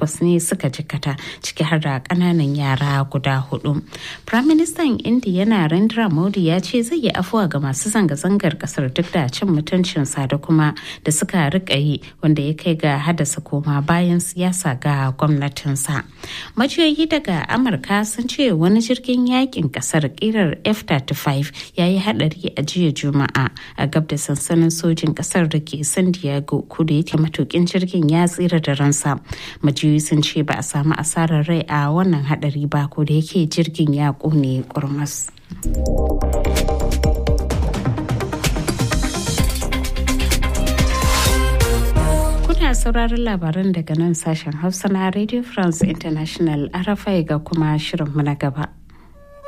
takwas ne suka jikata ciki har da ƙananan yara guda hudu. Firaministan Indiya Narendra Modi ya ce zai yi afuwa ga masu zanga-zangar kasar duk da cin mutuncinsa da kuma da suka rika yi wanda ya kai ga haddasa koma bayan siyasa ga gwamnatinsa. Majiyoyi daga Amurka sun ce wani jirgin yakin kasar kirar F-35 ya yi hadari a jiya Juma'a a gab da sansanin sojin kasar da ke San Diego kudu yake matukin jirgin ya tsira da ransa. Majiyoyi sun ce ba a samu asarar rai a wannan hadari ba ko da yake jirgin ya kone kurmas. Kuna sauraron labaran daga nan sashen Hausa na Radio France International RFI ga kuma shirinmu na gaba.